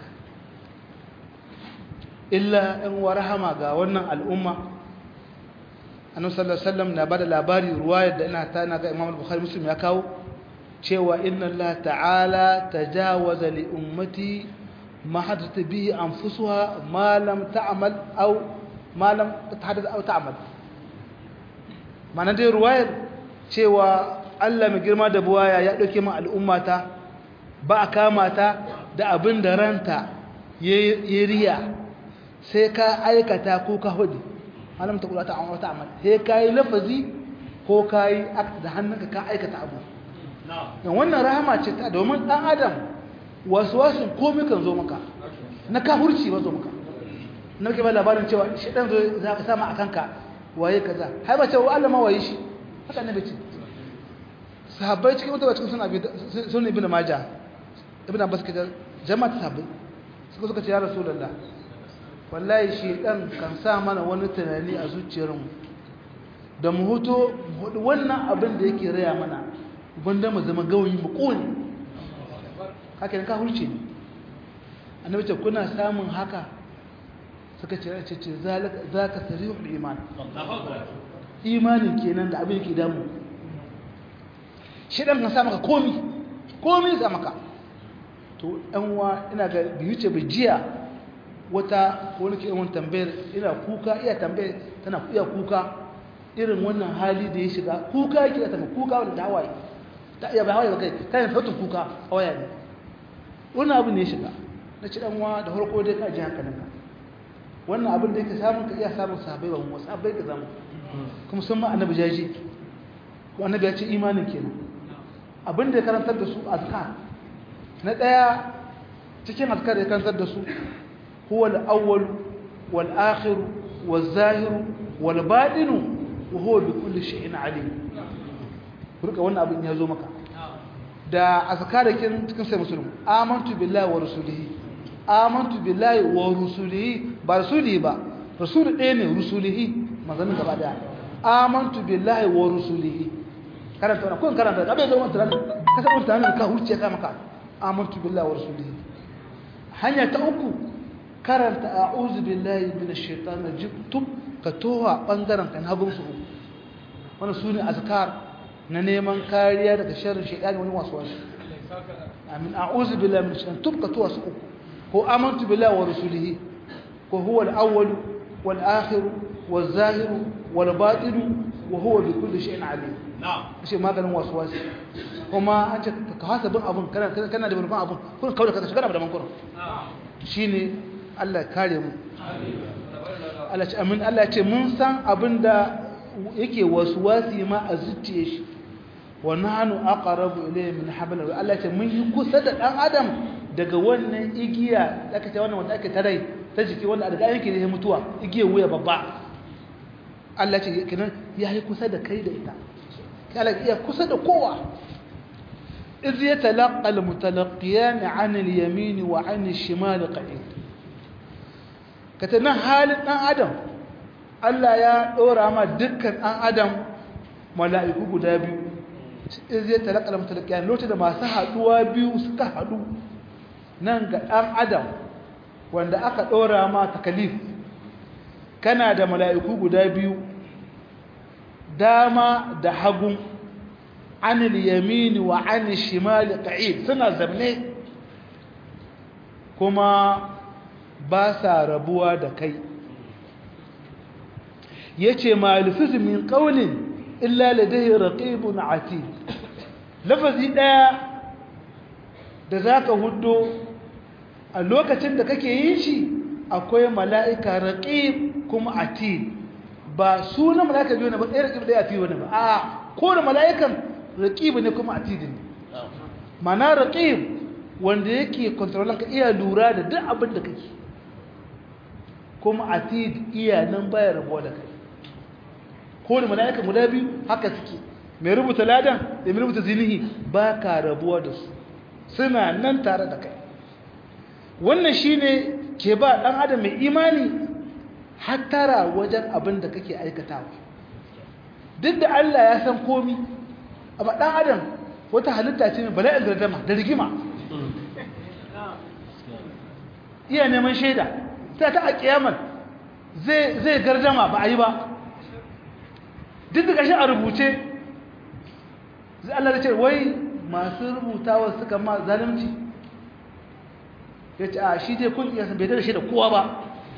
illa in warhama ga wannan al'umma annabi sallallahu alaihi wasallam na bada labari ruwayar da ina ta na ga Imam Bukhari Muslim ya kawo cewa inna Allah ta'ala tajawaza li ummati ma hadatha bihi anfusuha ma lam ta'mal aw ma lam tahadath aw ta'mal mana dai ruwayar cewa Allah mai girma da buwaya ya dauke min al'ummata ba a kama ta da abin da ranta ya riya sai ka aikata ko ka hudu malam ta kula ta amma wata amal sai kai lafazi ko kai act da hannunka ka aikata abu dan wannan rahama ce ta domin dan adam wasu wasu komai kan zo maka na kafurci ba zo maka na ke ba labarin cewa shi dan zo za ka sama akan ka waye kaza hai ba ce wa Allah ma waye shi haka ne bace sahabbai cikin wata cikin sunan abi sunan ibnu majah ibnu abbas kaza jama'a sahabbai suka suka ce ya rasulullah wallahi shedan kan sa mana wani tunani a zuciyarmu da mu huto hudu wannan abin da yake raya mana banda mu zama gawayi mu kone haka ka hulce ne annabi ce kuna samun haka suka ce ce ce zaka sarihul iman imanin kenan da abin yake damu shedan kan sa maka komi komi sa maka to ɗan wa ina ga biyu ce jiya wata wani ke yawan tambayar ina kuka iya tambayar tana iya kuka irin wannan hali da ya shiga kuka yake da tambayar kuka wanda hawaye ta iya bai hawaye ba kai ta yin sautin kuka a waya ne wani abu ne ya shiga na ci ɗanwa da harko dai ka ji hankalinka wannan abin da yake samun ka iya samun sahabbai ba wasu abai ka zama kuma sun ma annabi jaji annabi ya ce imanin kenan abin da ya karantar da su azkar na ɗaya cikin azkar da ya karantar da su huwa al-awwal wal akhir wal zahir wal batin wa huwa bi kulli shay'in alim kurka wannan abin ya zo maka da azkarakin cikin sai musulmi amantu billahi wa rasulihi amantu billahi wa rusulihi ba rasulihi ba rasuli ɗaya ne rusulihi maganin gaba daya amantu billahi wa rusulihi karanta wannan kun karanta abin da wannan tunanin ka san wannan tunanin ka huce ka maka amantu billahi wa rasulihi hanya ta uku karanta a'udhu billahi minash shaitanir rajim tub ka towa bangaren kan hagun su wannan sune azkar na neman kariya daga sharrin shaitani wani wasu wasu amin a'udhu billahi minash shaitanir tub ka towa su uku ko amantu billahi wa rasulihi ko huwa al-awwal wal akhir wal zahir wal batin wa huwa bi kulli shay'in alim na'am shi maganin wasu wasu kuma an ce ka hasa bin abun kana kana da bin abun kun kawo da ka shiga da mankurin shine Allah ya kare mu Allah ce amin Allah ya ce mun san abinda yake wasu wasi ma a zuciye shi wa nahnu aqrabu ilayhi min hablil Allah ya ce mun yi kusa da dan adam daga wannan igiya da aka ce wannan wanda ake tarai ta jiki wanda daga yake da mutuwa igiyar wuya babba Allah ce kinan ya yi kusa da kai da ita kala iya kusa da kowa iz yatalaqqa almutalaqqiyan 'an al-yamin wa 'an al-shimal qa'id katana halin dan adam Allah ya dora ma dukkan dan adam mala'iku guda biyu iz yatalaqqa almutalaqqiyan lokacin da masu haduwa biyu suka hadu nan ga dan adam wanda aka dora ma takalif kana da mala'iku guda biyu dama da hagun anil yamini wa anil shimali qa'id suna zamne kuma ba sa rabuwa da kai yace malifiz min qawlin illa ladayhi raqibun atid lafazi daya da zaka huddo a lokacin da kake yin shi akwai mala'ika raqib kuma atid ba sunan mala'ika biyu ne ba ɗaya raqib ɗaya atid wani ba a ko da mala'ikan raqib ne kuma atid ne mana raqib wanda yake kontrolan ka iya lura da duk abin da kake kuma atid iya nan baya rabuwa da kai ko da mala'ika guda biyu haka suke mai rubuta ladan da mai rubuta zinihi ba ka rabuwa da su suna nan tare da kai wannan shine ke ba ɗan adam mai imani hattara wajen abin da kake aikatawa duk da Allah ya san komi amma ɗan adam wata halitta ce mai bala'in gardama da rigima iya neman shaida ta ta a kiyamar zai gardama ba a yi ba duk da kashi a rubuce zai Allah da ce wai masu rubutawa suka ma zalimci ya ce a shi dai kun iya bai da shi da kowa ba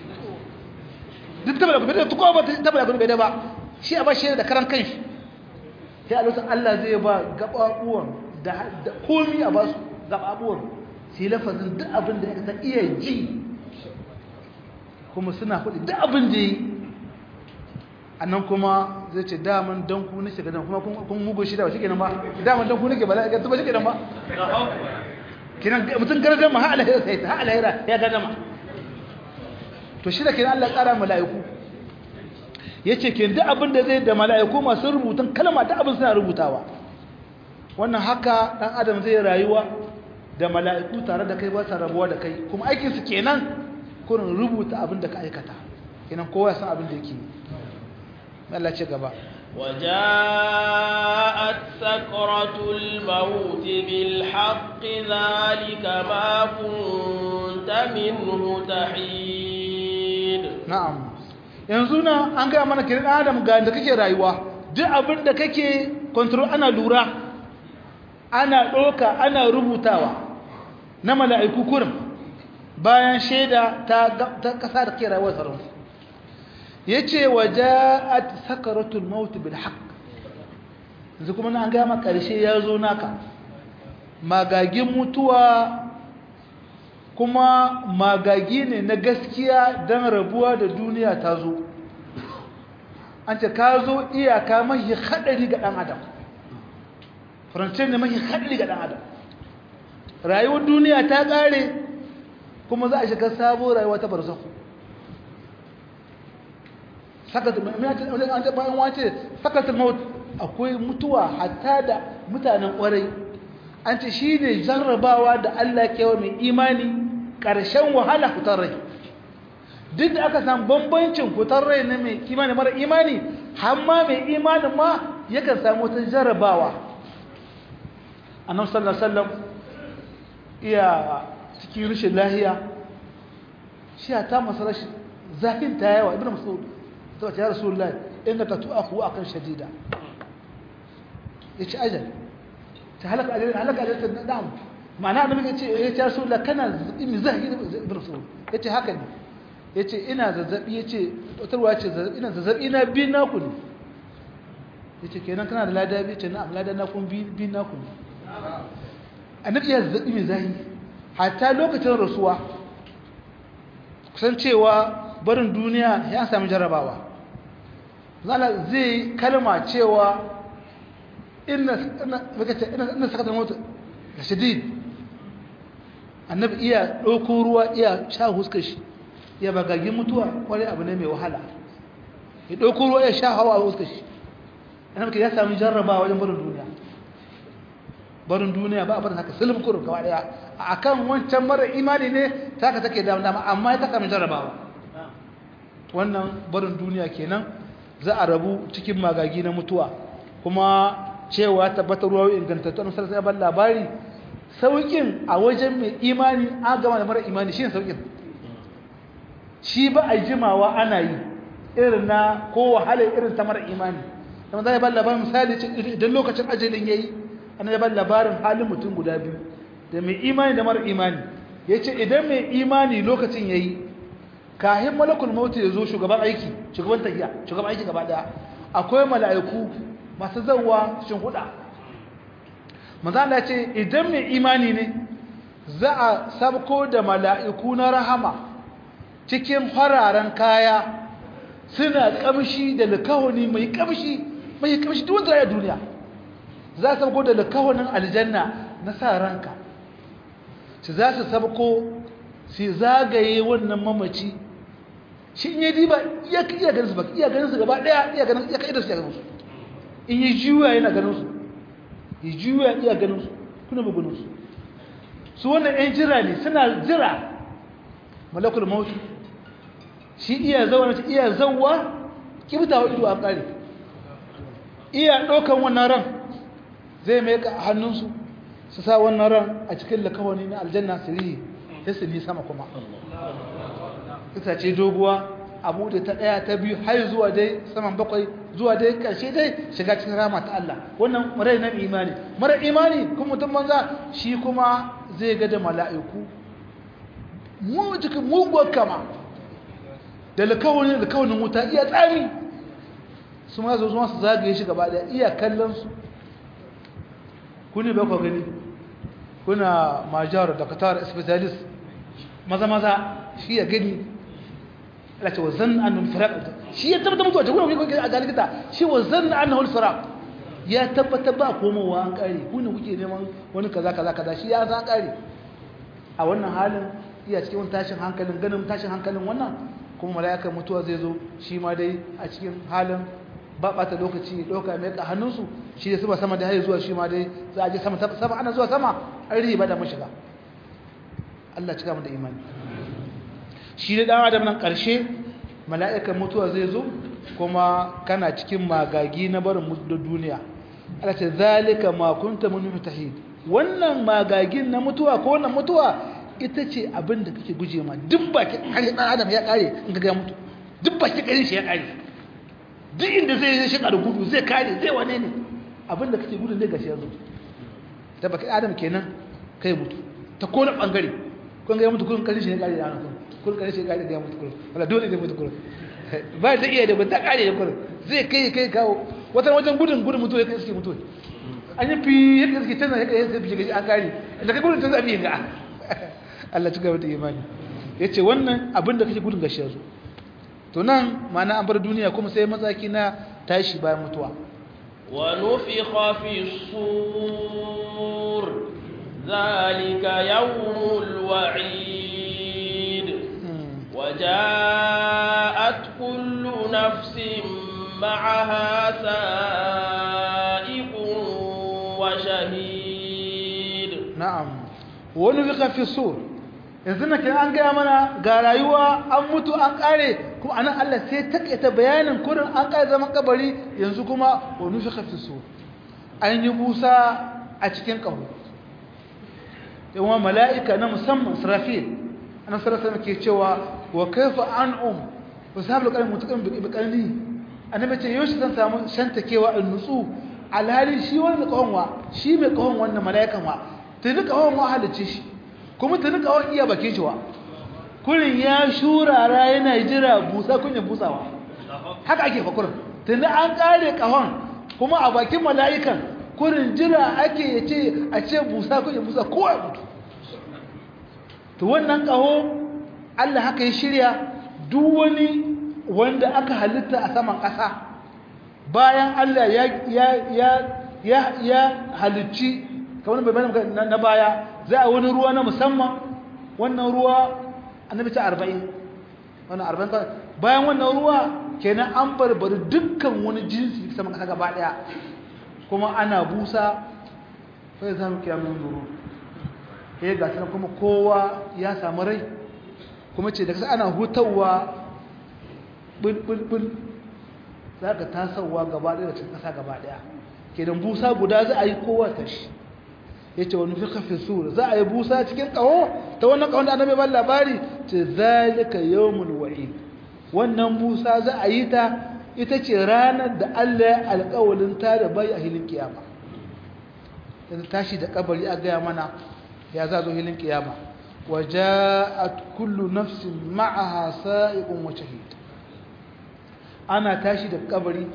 duk tabbata bai da kowa ba tabbata kun bai da ba shi a ba shi da karan kanshi sai a lokacin Allah zai ba gababuwan da komi a ba su gababuwan sai lafazin duk abin da ya ta iya ji kuma suna faɗi duk abin da yi a nan kuma zai ce daman don ku nake gadan kuma kun mugu shi da ba shi kenan ba daman don ku nake ba ga tuba shi kenan ba kinan mutum gardama ha alahira sai ha alahira ya gardama to shi da kinan Allah tsara mala'iku yace kin duk abin da zai da mala'iku masu rubutun kalma da abin suna rubutawa wannan haka dan adam zai rayuwa da mala'iku tare da kai ba sa rabuwa da kai kuma aikin su kenan kurin rubuta abin da ka aikata kenan kowa ya san abin da yake Allah ce gaba وجاءت سكرة الموت بالحق ذلك ما كنت منه تحيد na'am yanzu na an gaya mana kiran adam ga da kake rayuwa duk abin da kake control ana lura ana ɗoka ana rubutawa na mala'iku kurin bayan shaida ta ƙasa da ke rayuwar sarauta ya ce wa ja'at sakaratul mautu bil haq yanzu kuma na an gama ƙarshe ya zo naka magagin mutuwa kuma magagi ne na gaskiya don rabuwa da duniya ta zo an ce ka zo iyaka mahi haɗari ga ɗan adam farancin ne mahi haɗari ga ɗan adam rayuwar duniya ta ƙare kuma za a shiga sabo rayuwa ta barzaku bayan wace sakatar maut akwai mutuwa hatta da mutanen ƙwarai an ce shi ne jarrabawa da Allah kewa mai imani ƙarshen wahala fitar rai duk da aka samu bambancin fitar rai na mai imani mara imani hamma mai imanin ma yakan samu wata jarrabawa annabi sallallahu alaihi wasallam iya cikin rashin lahiya shi ta masa rashin zafin ta yawa ibnu mas'ud to ya rasulullahi innaka tu'afu akan shadida yace ajal ta halaka ajal halaka ajal ta dam ma'ana annabi yace yace rasulullahi kana in zahi ibnu mas'ud yace haka ne yace ina zazzabi yace tarwa yace ina zazzabi na bi na ku ne yace kenan kana da lada bi ce na'am lada na kun bi bi na ku ne annabi ya zazzabi mai zahi hatta lokacin rasuwa kusan cewa barin duniya ya sami jarrabawa zala zai kalma cewa ina sakatar mota da shadid annabi iya ɗauko ruwa iya sha huskar shi ya bagagin mutuwa kwarai abu ne mai wahala ya ɗauko ruwa ya sha hawa a huskar shi annabi ya sami jarrabawa wajen barin duniya barin duniya ba a barin haka sulub kurum gaba daya a kan wancan mara imani ne taka take dama dama amma ya taka mai jarrabawa wannan barin duniya kenan za a rabu cikin magagi na mutuwa kuma cewa tabbatar ruwa ingantattu an sarsa ban labari saukin a wajen mai imani an gama da mara imani shi ne saukin shi ba a jimawa ana yi irin na ko wahala irin ta mara imani kuma za a ban labarin misali idan lokacin ajalin ya yi an ya ban labarin halin mutum guda biyu da mai imani da mara imani ya ce idan mai imani lokacin ya yi kahin malakul mautu ya zo shugaban aiki shugaban tafiya shugaban aiki gaba daya akwai mala'iku masu zauwa shin huda manzala ce idan mai imani ne za a sabko da mala'iku na rahama cikin fararen kaya suna kamshi da likawani mai kamshi mai kamshi duk wanda ya duniya za su sabko da likawanin aljanna na sa ranka su za su sabko su zagaye wannan mamaci shi in yi diba iya iya ganin su ba iya ganin su gaba daya iya ganin iya kai da su iya ganin su in yi juya yana ganin su yi juya iya ganin su kuna ba ganin su su wannan yan jira ne suna jira malakul mautu shi iya zauna ta iya zawwa kibtawa ido a kare iya ɗaukan wannan ran zai mai ka hannunsu su sa wannan ran a cikin lakawani na aljanna su rihi sai su ni sama kuma ita ce doguwa abu da ta ɗaya ta biyu har zuwa dai saman bakwai zuwa dai ƙarshe dai shiga cikin rama ta Allah wannan marai na imani mara imani kuma mutum banza shi kuma zai ga da mala'iku mu cikin muguwar kama da lakawani da kawanin wuta iya tsami su ma zo su zagaye shi gaba ɗaya iya kallon su kuni ba ku gani kuna majar da qatar specialist maza maza shi ya gani Allah ce wa zanna annahu firaq shi ya tabbata mutuwa ce kuma kuke a galikita shi wa zanna annahu firaq ya tabbata ba komowa an kare ku ne kuke neman wani kaza kaza kaza shi ya san kare a wannan halin iya cikin wani tashin hankalin ganin tashin hankalin wannan kuma mala'ikar mutuwa zai zo shi ma dai a cikin halin ba ɓata lokaci ɗauka mai ka hannunsu shi da sama sama da haye zuwa shi ma dai za a je sama sama ana zuwa sama an riba da mashiga Allah cika mu da imani shi da ɗan adam nan ƙarshe mala'ikan mutuwa zai zo kuma kana cikin magagi na barin da duniya Allah ce zalika ma kunta mun mutahid wannan magagin na mutuwa ko wannan mutuwa ita ce abin da kake guje ma duk baki ƙarshe ɗan adam ya ƙare in ga mutu duk baki ƙarshe shi ya ƙare duk inda zai yi shiga da gudu zai kare zai wane ne abinda kake gudun zai gashi ya zo ta baki adam kenan kai mutu ta kone bangare kun ga ya mutu kun karshe shi ne kare da hannun kun karshe shi kare da ya mutu kun wala dole zai mutu kun ba zai iya da ba ta kare da kun zai kai kai kawo wata wajen gudun gudun mutu ya kai suke mutu an yi fi yadda suke canza yadda suke fi gaji an kare da kai gudun canza fi ga Allah ci gaba da imani yace wannan abin da kake gudun gashi yazo to nan ma'ana an bar duniya kuma sai matsaki na tashi bayan mutuwa wa nufikha fi sur zalika yawmul wa'id وجاءت كل نفس معها سائق وشهيد نعم ونفخ في الصور yanzu na kan an gaya mana ga rayuwa an mutu an kare kuma anan Allah sai takaita bayanin kurin an kare zaman kabari yanzu kuma wa nufikha fi sur an yi busa a cikin kaho yawan mala'ika na musamman Israfil annabi sallallahu alaihi ke cewa wa kaifa an'um wa sahabul qalam mutaqam bi qalbi annabi ce yau zan samu shantakewa in nutsu alhali shi wani kahonwa shi mai kahon wannan mala'ikan wa tuni kahon wa halice shi kuma tuni kahon iya bakin shi wa kurin ya shurara yana jira busa kunya busawa haka ake fa kurin tuni an kare kahon kuma a bakin mala'ikan kurin jira ake yace a ce busa kunya busa kowa mutu to wannan kaho Allah haka ya shirya duk wani wanda aka halitta a saman ƙasa bayan Allah ya ya ya ya ya halicci kamar bai bani na baya za a wani ruwa na musamman wannan ruwa annabi ta 40 wannan 40 bayan wannan ruwa kenan an barbari dukkan wani jinsi saman ƙasa gaba daya kuma ana busa sai zamu kiyamun zuru eh ga kuma kowa ya samu rai kuma ce da kasa ana hutawa bulbulbul za ka tasowa gaba ɗaya da cikin ƙasa gaba ɗaya kenan busa guda za a yi kowa ta shi ya ce wani fika fi sur za a yi busa cikin ƙaho ta wannan ƙahon da annabi ban labari ce zalika yawmul wa'id wannan busa za a yi ta ita ce ranar da Allah ya alƙawalin ta da bai a hilin kiyama yanzu tashi da kabari a gaya mana ya za zo hilin kiyama وجاءت كل نفس معها سائق وشهيد ana tashi da kabari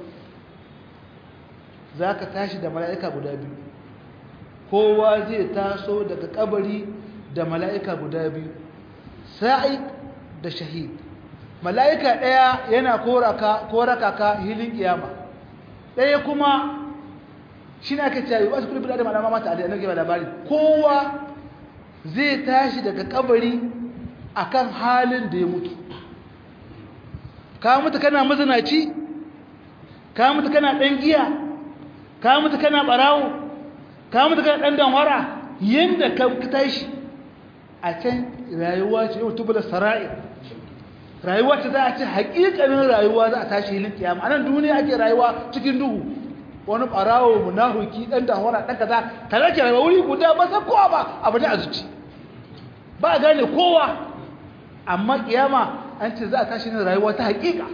zaka tashi da mala'ika guda biyu kowa zai taso daga kabari da mala'ika guda biyu sa'iq da shahid mala'ika daya yana koraka koraka ka hilin kiyama daya kuma shi ne ake cewa wasu kullu da malama mata da annabi labari kowa zai tashi daga kabari akan halin da ya mutu ka mutu kana mazinaci ka mutu kana dan giya ka mutu kana barawo ka mutu kana dan danwara yanda ka tashi a can rayuwa ce yau tubula sara'i rayuwa ce za a ce haƙiƙanin rayuwa za a tashi hilin kiyama anan duniya ake rayuwa cikin duhu wani barawo munafiki dan danwara dan kaza tare ke rayuwa wuri guda ba san kowa ba abu ne a zuci ba a gane kowa amma kiyama an ce za a tashi ne rayuwa ta hakika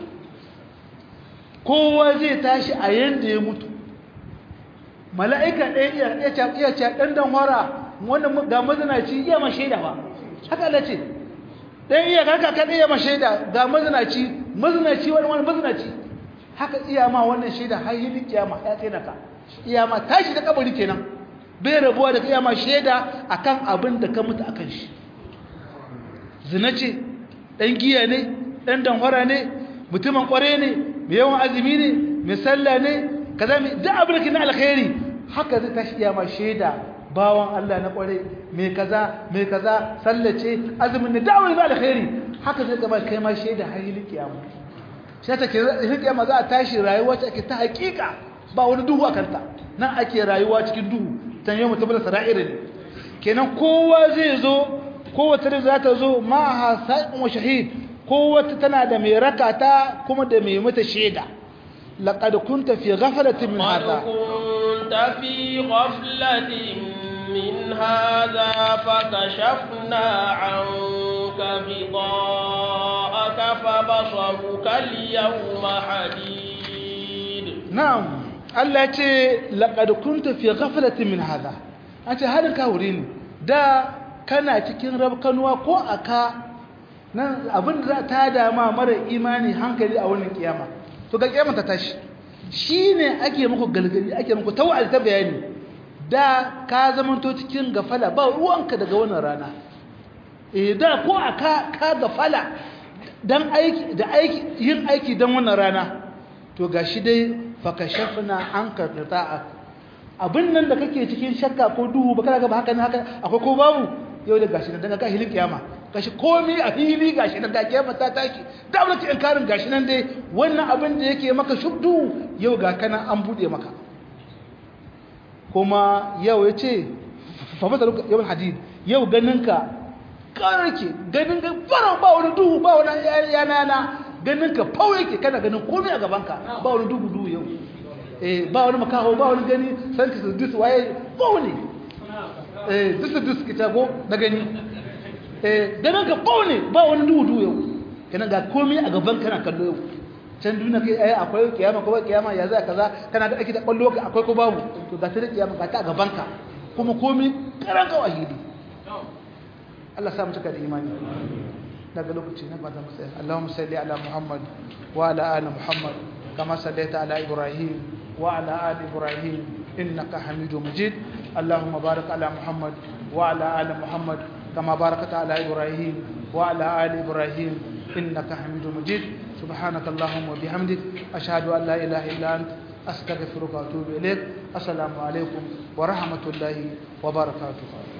kowa zai tashi a yanda ya mutu mala'ika ɗaya iya iya ce ɗan dan wara wanda ga mazinaci iya ma shaida ba haka Allah ce ɗan iya kaka kan iya ma shaida ga mazinaci mazinaci wani wani mazinaci haka iya ma wannan shaida har yi kiyama ya tsina ka iya ma tashi da kabari kenan bai rabuwa da iya ma shaida akan abin da ka mutu akan shi zina ce ɗan giya ne ɗan danhwara ne mutumin ƙware ne mai yawan azumi ne mai sallah ne kaza mai duk abin da ke na alkhairi haka zai tashi iya ma shaida bawan Allah na ƙware mai kaza mai kaza sallace azumin ne da'awar na alkhairi haka zai gaba kai ma shaida har yi kiyama shi ta ke kiyama za a tashi rayuwa ta ake ta hakika ba wani duhu a kanta nan ake rayuwa cikin duhu tan yau mutum da sara'ira ne kenan kowa zai zo kowace da za ta zo ma'aha sa'in wa shahid kowace tana da mai rakata kuma da mai mata shaida laqad kunta fi ghaflatin min hadha kunta fi ghaflatin min hadha fakashafna 'anka ghida'aka fabasaruka al-yawma hadid na'am Allah ya ce laqad kunta fi ghaflatin min hadha an ce halin ka wuri ne da kana cikin rabkanuwa ko aka nan abin da ta dama mara imani hankali a wannan kiyama to ga kiyama ta tashi shine ake muku galgali ake muku tawali ta bayani da ka zamanto cikin gafala ba ruwanka daga wannan rana eh da ko aka ka gafala dan aiki da aiki yin aiki dan wannan rana to gashi dai fakashafna anka qita'a abin nan da kake cikin shakka ko duhu ba kana ga ba haka ne haka akwai ko babu yau da gashi nan daga ka hilin kiyama gashi komai a fili gashi nan ga kiyama ta taki da wani inkarin gashi nan dai wannan abin da yake maka shubdu yau ga kana an bude maka kuma yau yace fa masalu yawal hadid yau ganinka karke ganin ga fara ba wani duhu ba wani yana yana ganinka fau yake kana ganin komai a gabanka ba wani duhu duhu yau eh ba wani makaho ba wani gani san ka dus waye ba wani eh dus dus kita go na gani eh ganin ka ba wani ba wani duhu duhu yau kana ga komai a gaban kana kallo yau can duniya kai ai akwai kiyama ko kiyama ya zai kaza kana da ake da kallo ka akwai ko babu to ga ta kiyama ga ta a gaban ka kuma komai karan ka wahidi Allah sa mu cika da imani daga lokaci na ba za mu tsaya Allahumma salli ala Muhammad wa ala ali Muhammad kama sallaita ala Ibrahim wa ala ali Ibrahim innaka Hamidum Majid Allahumma barik ala Muhammad wa ala ali Muhammad kama barakta ala Ibrahim wa ala ali Ibrahim innaka Hamidum Majid سبحانك اللهم وبحمدك أشهد أن لا إله إلا أنت أستغفرك وأتوب إليك السلام عليكم ورحمة الله وبركاته